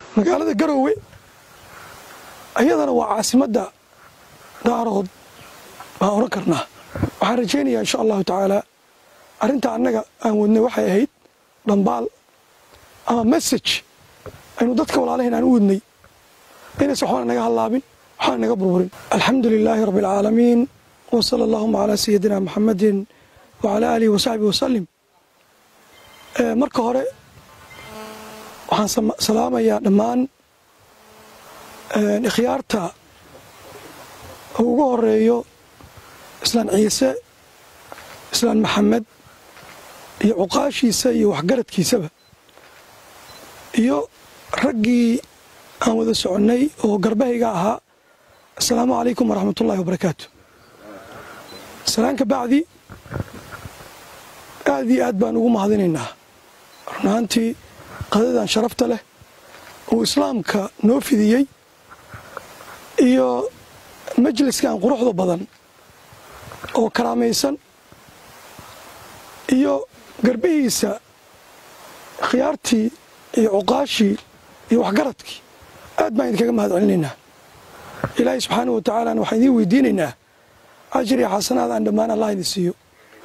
magaalada garoowe ayadana waa caasimadda daarood baan odhan karnaa waxaan rajaynayaa insha allahu tacaalaa arrinta annaga aan wadnay waxay ahayd dhambaal ama message aynu dadka walaalahayn aan u wadnay inaysan waxbana naga hallaabin waxbana naga burburin alxamdu lilaahi rabbi alcaalamiin wa sala allahuma calaa sayidina maxamedin wacalaa aalihi wasaxbihi wasalim marka hore waxaan salaamayaa dhammaan ikhyaarta uu ugu horeeyo islaan ciise islaan maxamed iyo cuqaashiisa iyo waxgaradkiisaba iyo raggii aan wada soconnay oo garbahayga ahaa assalaamu calaykum waraxmat ullahi wabarakaatu salaan ka bacdi aad iyo aad baan ugu mahadinaynaa run ahaantii qadadan sharafta leh uu islaamka noo fidiyey iyo majliskan quruxda badan oo karaamaysan iyo garbihiisa khiyaartii iyo cuqaashii iyo waxgaradkii aad baan idinkaga mahad celinaynaa ilaahay subxaanah wa tacaalana waxaan idiin weydiinaynaa ajir iyo xasanaad aan dhammaan allah idin siiyo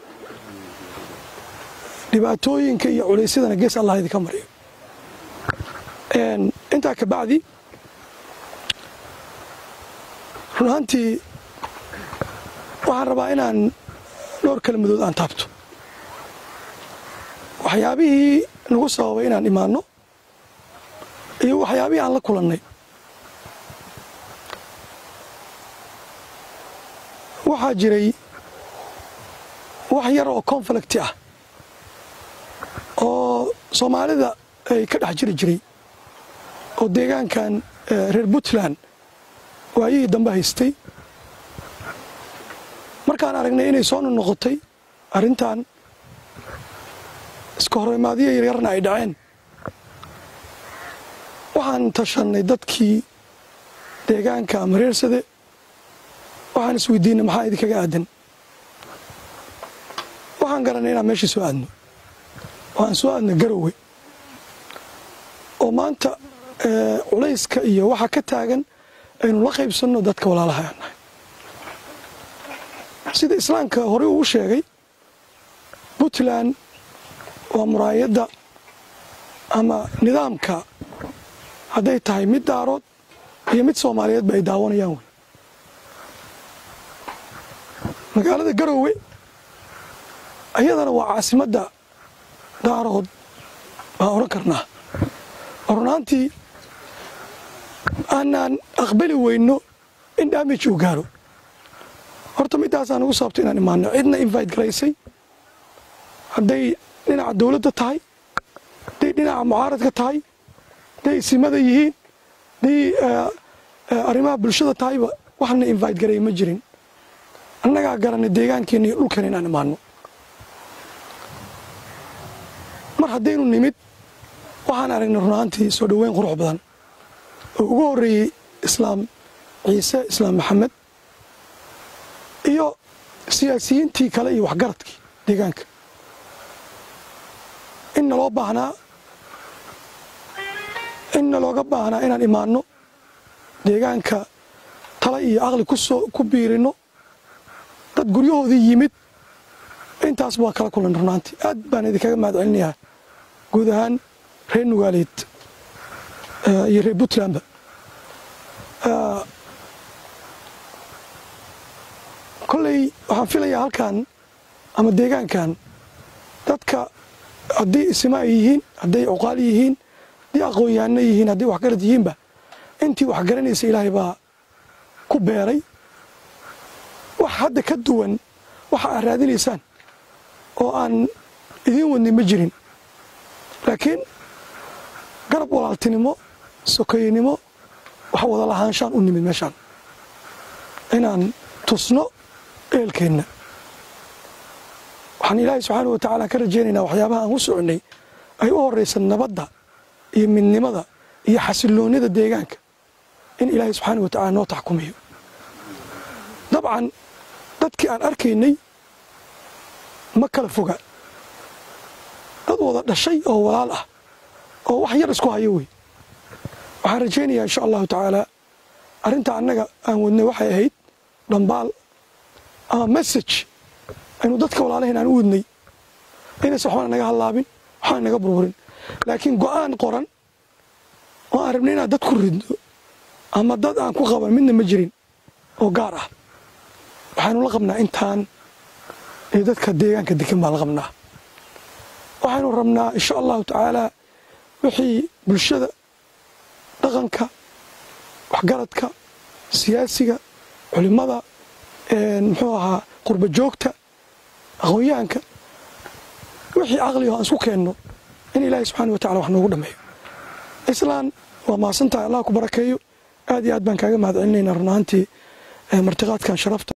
dhibaatooyinka iyo culaysyadana gees allah idinka mariyo intaa ka bacdi run ahaantii waxaan rabaa inaan dhowr kelmadood aan taabto waxyaabihii nagu sababay inaan imaanno iyo waxyaabihii aan la kulannay waxaa jiray wax yar oo conflicti ah oo soomaalida ay ka dhex jiri jiray oo deegaankan reer puntland waayihii dambe haystay markaan aragnay inay soo noqotay arrintan iska horimaadiyo yaryarna ay dhaceen waxaan tashannay dadkii deegaanka ama reersade waxaan isweydiinay maxaa idinkaga aadan waxaan garanay inaan meeshii soo aadno waxaan soo aadnay garowe oo maanta culayska iyo waxa ka taagan aynu la qaybsanno dadka walaalaha aan nahay sida islaamka horey uu sheegay puntland waa muraayadda ama nidaamka hadday tahay mid daarood iyo mid soomaaliyeedba ay daawanayaan wey magaalada garoowe ayadana waa caasimadda daarood baan odhan karnaa oo runaantii aanaan aqbali weyno in damage uu gaaro horta middaasaan ugu sababto inaan imaano cidna invite garaysay hadday dhinaca dowladda tahay hadday dhinaca mucaaradka tahay hadday isimada yihiin hadday arrimaha bulshada tahayba waxna invite garay ma jirin annagaa garanay deegaankeena iyo dhulkeena inaan imaano mar haddaynu nimid waxaan aragnay runaantii soo dhoweyn qurux badan oo ugu horreeyey islaam ciise islaam maxamed iyo siyaasiyiintii kale iyo waxgaradkii deegaanka inna loo baahnaa inna looga baahnaa inaan imaanno deegaanka tala iyo aqli kusoo ku biirinno dad guryahoodii yimid intaas baa kala kulan runaantii aad baan idinkaga mahad celinayaa guud ahaan reer nugaaleed iyo reer puntlandba kolley waxaan filayaa halkan ama deegaankan dadka haddii isima ay yihiin hadday cuqaal yihiin haddii aqoon-yahanno yihiin hadday waxgarad yihiinba intii waxgaranaysa ilaahay baa ku beeray wax hadda ka duwan waxa aad raadinaysaan oo aan idiin wadnay ma jirin laakiin garab walaaltinimo sokeynimo wax wada lahaanshaan u nimid meeshaan inaan tusno eelkeenna waxaan ilaahay subxaana wa tacaala ka rajaynaynaa waxyaabaha aan u soconnay ay u horraysa nabadda iyo midnimada iyo xasilloonnida deegaanka in ilaahay subxaana wa tacala noo taxkumiyo dabcan dadkii aan arkaynay ma kala foga dad wada dhashay oo walaal ah oo wax yar isku hayo wey waxaan rajaynayaa insha allahu tacaala arrinta annaga aan wadnay waxay ahayd dhambaal ama message aynu dadka walaalahayn aan u wadnay inaysan waxbana naga hallaabin waxbana naga burburin laakiin go-aan qoran oo aan rabnay inaan dad ku ridno ama dad aan ku qaban midna ma jirin oo gaar ah waxaynu la qabnaa intaan iyo dadka deegaanka degan baan la qabnaa waxaynu rabnaa insha allahu tacaala wixii bulshada dhaqanka waxgaradka siyaasiga culimmada muxuu ahaa qurba joogta aqoon-yahanka wixii caqligo aan isku keenno in ilaahay subxaana wa tacala wax noogu dhammeeyo islaan waa mahadsantahay allah ku barakeeyo aad iyo aad baan kaaga mahad celinaynaa run ahaantii martiqaadkan sharafta